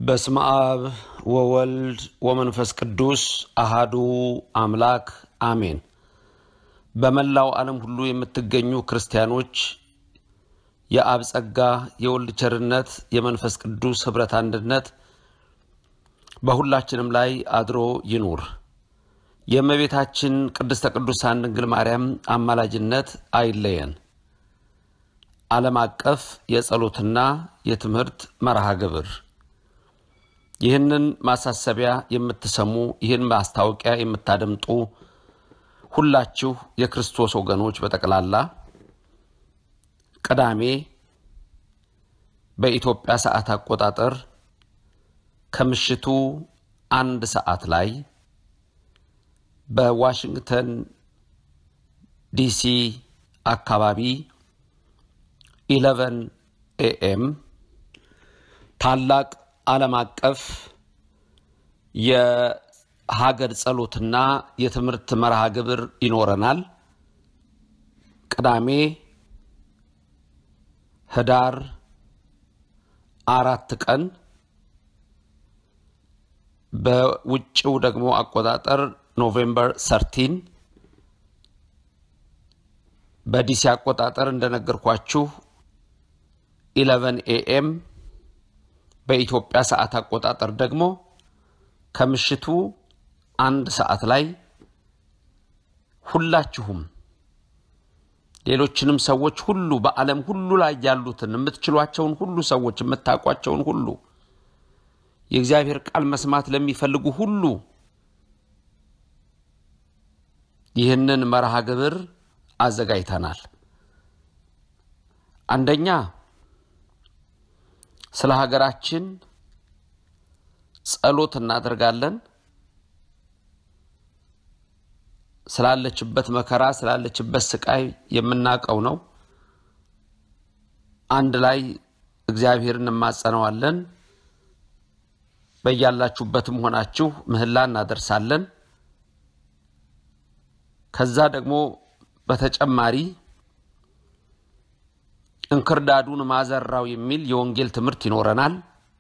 በስመ አብ ወወልድ ወመንፈስ ቅዱስ አሃዱ አምላክ አሜን። በመላው ዓለም ሁሉ የምትገኙ ክርስቲያኖች የአብ ጸጋ፣ የወልድ ቸርነት፣ የመንፈስ ቅዱስ ኅብረት አንድነት በሁላችንም ላይ አድሮ ይኑር። የእመቤታችን ቅድስተ ቅዱሳን ድንግል ማርያም አማላጅነት አይለየን። ዓለም አቀፍ የጸሎትና የትምህርት መርሃ ግብር ይህንን ማሳሰቢያ የምትሰሙ ይህን ማስታወቂያ የምታደምጡ ሁላችሁ የክርስቶስ ወገኖች በጠቅላላ ቅዳሜ በኢትዮጵያ ሰዓት አቆጣጠር ከምሽቱ አንድ ሰዓት ላይ በዋሽንግተን ዲሲ አካባቢ ኢለቨን ኤኤም ታላቅ ዓለም አቀፍ የሀገር ጸሎትና የትምህርት መርሃ ግብር ይኖረናል። ቅዳሜ ህዳር አራት ቀን በውጭው ደግሞ አቆጣጠር ኖቬምበር ሰርቲን በዲሲ አቆጣጠር እንደነገርኳችሁ ኢለቨን ኤኤም በኢትዮጵያ ሰዓት አቆጣጠር ደግሞ ከምሽቱ አንድ ሰዓት ላይ ሁላችሁም ሌሎችንም ሰዎች ሁሉ በዓለም ሁሉ ላይ ያሉትን የምትችሏቸውን ሁሉ ሰዎች የምታውቋቸውን ሁሉ የእግዚአብሔር ቃል መስማት ለሚፈልጉ ሁሉ ይህንን መርሃ ግብር አዘጋጅተናል። አንደኛ ስለ ሀገራችን ጸሎት እናደርጋለን። ስላለችበት መከራ፣ ስላለችበት ስቃይ የምናውቀው ነው። አንድ ላይ እግዚአብሔርን እንማጸነዋለን። በያላችሁበትም ሆናችሁ ምህላ እናደርሳለን። ከዛ ደግሞ በተጨማሪ እንክርዳዱን ማዘራው የሚል የወንጌል ትምህርት ይኖረናል።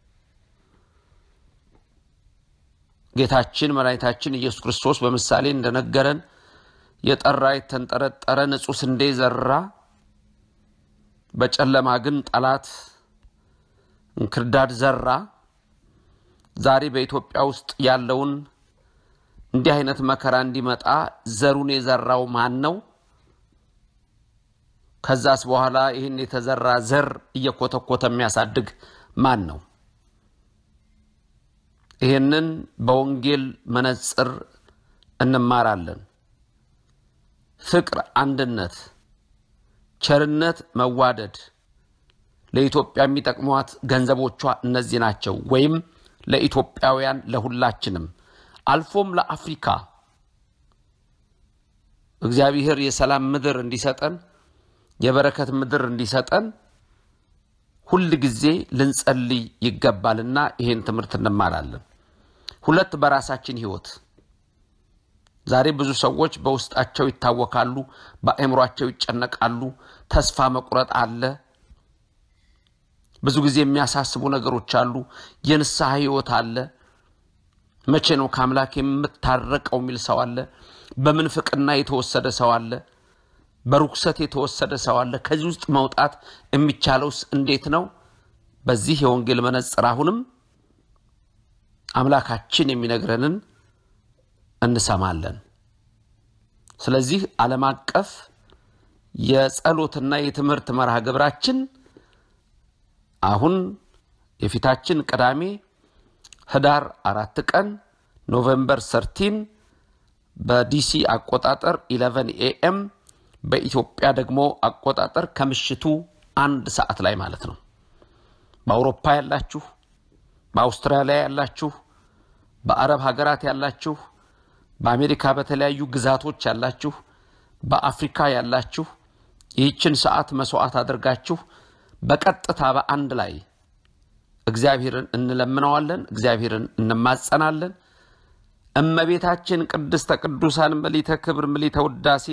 ጌታችን መድኃኒታችን ኢየሱስ ክርስቶስ በምሳሌ እንደነገረን የጠራ የተንጠረጠረ ንጹሕ ስንዴ ዘራ፣ በጨለማ ግን ጠላት እንክርዳድ ዘራ። ዛሬ በኢትዮጵያ ውስጥ ያለውን እንዲህ አይነት መከራ እንዲመጣ ዘሩን የዘራው ማን ነው? ከዛስ በኋላ ይህን የተዘራ ዘር እየኮተኮተ የሚያሳድግ ማን ነው? ይህንን በወንጌል መነጽር እንማራለን። ፍቅር፣ አንድነት፣ ቸርነት፣ መዋደድ ለኢትዮጵያ የሚጠቅሟት ገንዘቦቿ እነዚህ ናቸው። ወይም ለኢትዮጵያውያን ለሁላችንም አልፎም ለአፍሪካ እግዚአብሔር የሰላም ምድር እንዲሰጠን የበረከት ምድር እንዲሰጠን ሁል ጊዜ ልንጸልይ ይገባልና ይሄን ትምህርት እንማራለን። ሁለት በራሳችን ሕይወት ዛሬ ብዙ ሰዎች በውስጣቸው ይታወካሉ፣ በአእምሯቸው ይጨነቃሉ፣ ተስፋ መቁረጥ አለ። ብዙ ጊዜ የሚያሳስቡ ነገሮች አሉ። የንስሐ ሕይወት አለ። መቼ ነው ከአምላክ የምታረቀው የሚል ሰው አለ። በምንፍቅና የተወሰደ ሰው አለ። በርኩሰት የተወሰደ ሰው አለ። ከዚህ ውስጥ መውጣት የሚቻለውስ እንዴት ነው? በዚህ የወንጌል መነጽር አሁንም አምላካችን የሚነግረንን እንሰማለን። ስለዚህ ዓለም አቀፍ የጸሎትና የትምህርት መርሃ ግብራችን አሁን የፊታችን ቅዳሜ ህዳር አራት ቀን ኖቬምበር ሰርቲን በዲሲ አቆጣጠር ኢለቨን ኤኤም በኢትዮጵያ ደግሞ አቆጣጠር ከምሽቱ አንድ ሰዓት ላይ ማለት ነው። በአውሮፓ ያላችሁ፣ በአውስትራሊያ ያላችሁ፣ በአረብ ሀገራት ያላችሁ፣ በአሜሪካ በተለያዩ ግዛቶች ያላችሁ፣ በአፍሪካ ያላችሁ ይህችን ሰዓት መስዋዕት አድርጋችሁ በቀጥታ በአንድ ላይ እግዚአብሔርን እንለምነዋለን፣ እግዚአብሔርን እንማጸናለን። እመቤታችን ቅድስተ ቅዱሳን ምሊተ ክብር ምሊተ ውዳሴ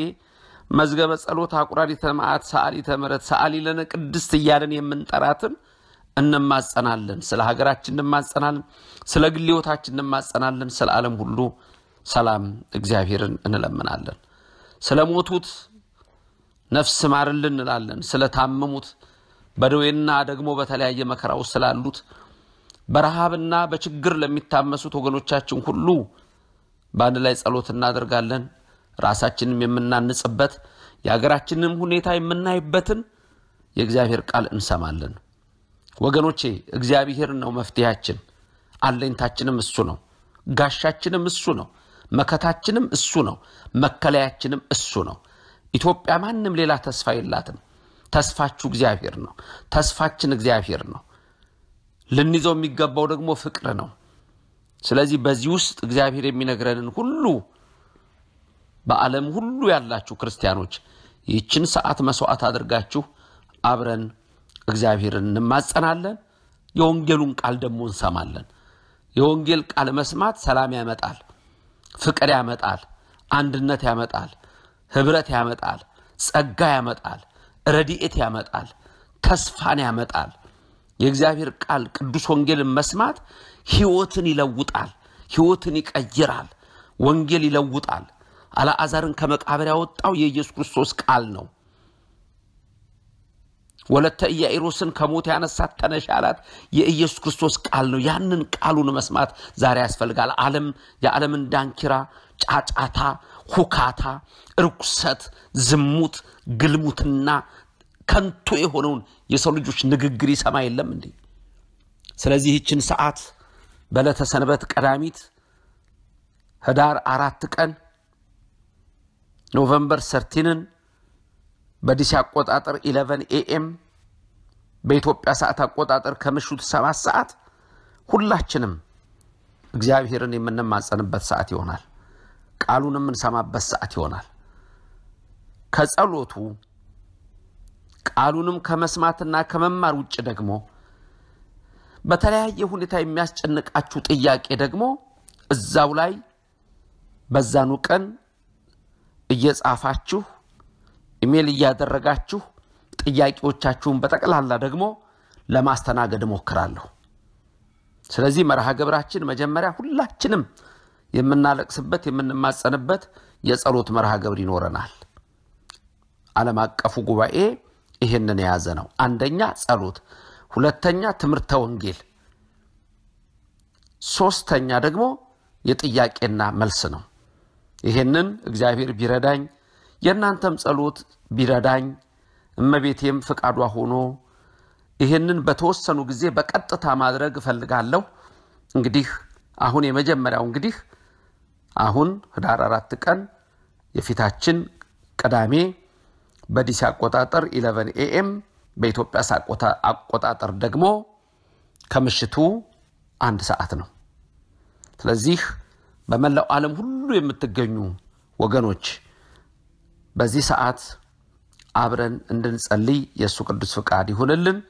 መዝገበ ጸሎት አቁራሪተ መዓት ሰዓሊተ ምሕረት ሰዓሊ ለነ ቅድስት እያለን የምንጠራትን እንማጸናለን። ስለ ሀገራችን እንማጸናለን። ስለ ግል ሕይወታችን እንማጸናለን። ስለ ዓለም ሁሉ ሰላም እግዚአብሔርን እንለምናለን። ስለ ሞቱት ነፍስ ማርልን እንላለን። ስለ ታመሙት በደዌና ደግሞ በተለያየ መከራ ውስጥ ስላሉት በረሃብና በችግር ለሚታመሱት ወገኖቻችን ሁሉ በአንድ ላይ ጸሎት እናደርጋለን። ራሳችንም የምናንጽበት የሀገራችንም ሁኔታ የምናይበትን የእግዚአብሔር ቃል እንሰማለን። ወገኖቼ እግዚአብሔር ነው መፍትሄያችን፣ አለኝታችንም እሱ ነው፣ ጋሻችንም እሱ ነው፣ መከታችንም እሱ ነው፣ መከለያችንም እሱ ነው። ኢትዮጵያ ማንም ሌላ ተስፋ የላትም። ተስፋችሁ እግዚአብሔር ነው። ተስፋችን እግዚአብሔር ነው። ልንይዘው የሚገባው ደግሞ ፍቅር ነው። ስለዚህ በዚህ ውስጥ እግዚአብሔር የሚነግረንን ሁሉ በዓለም ሁሉ ያላችሁ ክርስቲያኖች ይህችን ሰዓት መስዋዕት አድርጋችሁ አብረን እግዚአብሔርን እንማጸናለን። የወንጌሉን ቃል ደግሞ እንሰማለን። የወንጌል ቃል መስማት ሰላም ያመጣል፣ ፍቅር ያመጣል፣ አንድነት ያመጣል፣ ህብረት ያመጣል፣ ጸጋ ያመጣል፣ ረድኤት ያመጣል፣ ተስፋን ያመጣል። የእግዚአብሔር ቃል ቅዱስ ወንጌልን መስማት ህይወትን ይለውጣል፣ ህይወትን ይቀይራል። ወንጌል ይለውጣል። አልዓዛርን ከመቃብር ያወጣው የኢየሱስ ክርስቶስ ቃል ነው። ወለተ ኢያኢሮስን ከሞት ያነሳት ተነሽ ያላት የኢየሱስ ክርስቶስ ቃል ነው። ያንን ቃሉን መስማት ዛሬ ያስፈልጋል። ዓለም የዓለምን ዳንኪራ፣ ጫጫታ፣ ሁካታ፣ ርኩሰት፣ ዝሙት፣ ግልሙትና ከንቱ የሆነውን የሰው ልጆች ንግግር ይሰማ የለም እንዴ? ስለዚህ ይህችን ሰዓት በዕለተ ሰንበት ቀዳሚት ህዳር አራት ቀን ኖቨምበር ሰርቲንን በዲሲ አቆጣጠር 11 ኤኤም በኢትዮጵያ ሰዓት አቆጣጠር ከምሽቱ ሰባት ሰዓት ሁላችንም እግዚአብሔርን የምንማጸንበት ሰዓት ይሆናል። ቃሉን የምንሰማበት ሰዓት ይሆናል። ከጸሎቱ ቃሉንም ከመስማትና ከመማር ውጭ ደግሞ በተለያየ ሁኔታ የሚያስጨንቃችሁ ጥያቄ ደግሞ እዛው ላይ በዛኑ ቀን እየጻፋችሁ ኢሜል እያደረጋችሁ ጥያቄዎቻችሁን በጠቅላላ ደግሞ ለማስተናገድ እሞክራለሁ። ስለዚህ መርሃ ግብራችን መጀመሪያ ሁላችንም የምናለቅስበት የምንማጸንበት የጸሎት መርሃ ግብር ይኖረናል። ዓለም አቀፉ ጉባኤ ይህንን የያዘ ነው። አንደኛ ጸሎት፣ ሁለተኛ ትምህርተ ወንጌል፣ ሶስተኛ ደግሞ የጥያቄና መልስ ነው። ይህንን እግዚአብሔር ቢረዳኝ የእናንተም ጸሎት ቢረዳኝ እመቤቴም ፍቃዷ ሆኖ ይህንን በተወሰኑ ጊዜ በቀጥታ ማድረግ እፈልጋለሁ። እንግዲህ አሁን የመጀመሪያው እንግዲህ አሁን ህዳር አራት ቀን የፊታችን ቅዳሜ በዲሲ አቆጣጠር 11 ኤኤም በኢትዮጵያ አቆጣጠር ደግሞ ከምሽቱ አንድ ሰዓት ነው። ስለዚህ በመላው ዓለም ሁሉ የምትገኙ ወገኖች በዚህ ሰዓት አብረን እንድንጸልይ የእሱ ቅዱስ ፍቃድ ይሁንልን።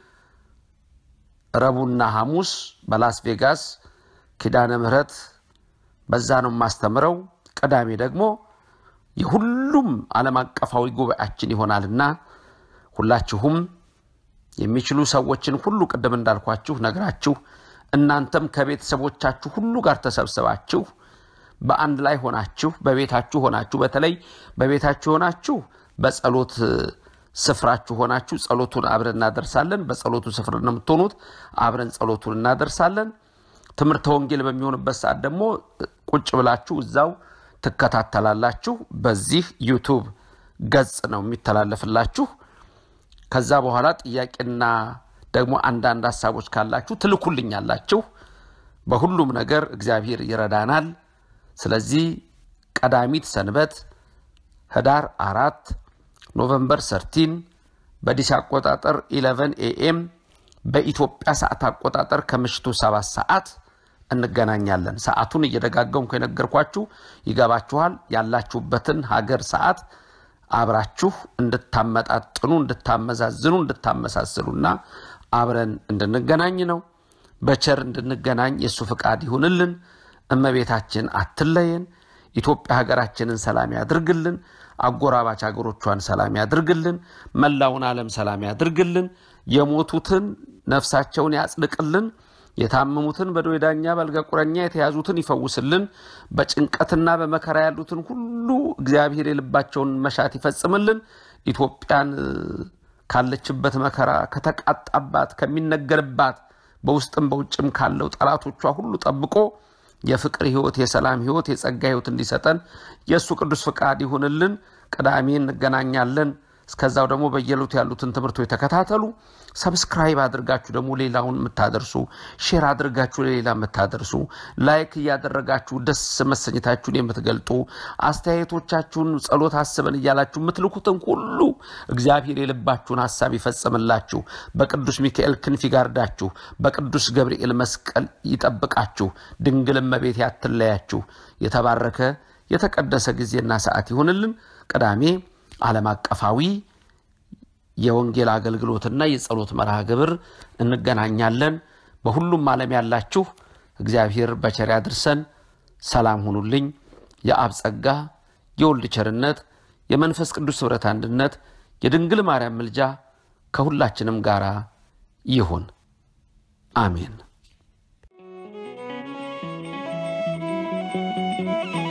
ረቡዕና ሐሙስ በላስ ቬጋስ ኪዳነ ምሕረት በዛ ነው የማስተምረው። ቅዳሜ ደግሞ የሁሉም ዓለም አቀፋዊ ጉባኤያችን ይሆናልና ሁላችሁም የሚችሉ ሰዎችን ሁሉ ቅድም እንዳልኳችሁ ነግራችሁ እናንተም ከቤተሰቦቻችሁ ሁሉ ጋር ተሰብስባችሁ በአንድ ላይ ሆናችሁ በቤታችሁ ሆናችሁ በተለይ በቤታችሁ ሆናችሁ በጸሎት ስፍራችሁ ሆናችሁ ጸሎቱን አብረን እናደርሳለን። በጸሎቱ ስፍራ ነው የምትሆኑት። አብረን ጸሎቱን እናደርሳለን። ትምህርተ ወንጌል በሚሆንበት ሰዓት ደግሞ ቁጭ ብላችሁ እዛው ትከታተላላችሁ። በዚህ ዩቱብ ገጽ ነው የሚተላለፍላችሁ። ከዛ በኋላ ጥያቄና ደግሞ አንዳንድ ሀሳቦች ካላችሁ ትልኩልኛላችሁ። በሁሉም ነገር እግዚአብሔር ይረዳናል። ስለዚህ ቀዳሚት ሰንበት ህዳር አራት ኖቨምበር ሰርቲን በዲሲ አቆጣጠር 11 ኤኤም በኢትዮጵያ ሰዓት አቆጣጠር ከምሽቱ ሰባት ሰዓት እንገናኛለን። ሰዓቱን እየደጋገምኩ የነገርኳችሁ ይገባችኋል። ያላችሁበትን ሀገር ሰዓት አብራችሁ እንድታመጣጥኑ፣ እንድታመዛዝኑ፣ እንድታመሳስሉና አብረን እንድንገናኝ ነው። በቸር እንድንገናኝ የእሱ ፍቃድ ይሁንልን። እመቤታችን አትለየን። ኢትዮጵያ ሀገራችንን ሰላም ያድርግልን። አጎራባች ሀገሮቿን ሰላም ያድርግልን። መላውን ዓለም ሰላም ያድርግልን። የሞቱትን ነፍሳቸውን ያጽድቅልን። የታመሙትን በደዌ ዳኛ በአልጋ ቁራኛ የተያዙትን ይፈውስልን። በጭንቀትና በመከራ ያሉትን ሁሉ እግዚአብሔር የልባቸውን መሻት ይፈጽምልን። ኢትዮጵያን ካለችበት መከራ ከተቃጣባት ከሚነገርባት በውስጥም በውጭም ካለው ጠላቶቿ ሁሉ ጠብቆ የፍቅር ሕይወት፣ የሰላም ሕይወት፣ የጸጋ ሕይወት እንዲሰጠን የእሱ ቅዱስ ፍቃድ ይሁንልን። ቅዳሜ እንገናኛለን። እስከዛው ደግሞ በየዕለቱ ያሉትን ትምህርቶች ተከታተሉ። ሰብስክራይብ አድርጋችሁ ደግሞ ሌላውን የምታደርሱ ሼር አድርጋችሁ ለሌላ የምታደርሱ ላይክ እያደረጋችሁ ደስ መሰኘታችሁን የምትገልጡ አስተያየቶቻችሁን ጸሎት አስበን እያላችሁ የምትልኩትን ሁሉ እግዚአብሔር የልባችሁን ሀሳብ ይፈጽምላችሁ። በቅዱስ ሚካኤል ክንፍ ይጋርዳችሁ። በቅዱስ ገብርኤል መስቀል ይጠብቃችሁ። ድንግል እመቤት ያትለያችሁ። የተባረከ የተቀደሰ ጊዜና ሰዓት ይሁንልን። ቅዳሜ ዓለም አቀፋዊ የወንጌል አገልግሎትና የጸሎት መርሃ ግብር እንገናኛለን። በሁሉም ዓለም ያላችሁ እግዚአብሔር በቸር ያድርሰን። ሰላም ሁኑልኝ። የአብ ጸጋ፣ የወልድ ቸርነት፣ የመንፈስ ቅዱስ ኅብረት አንድነት፣ የድንግል ማርያም ምልጃ ከሁላችንም ጋር ይሁን። አሜን።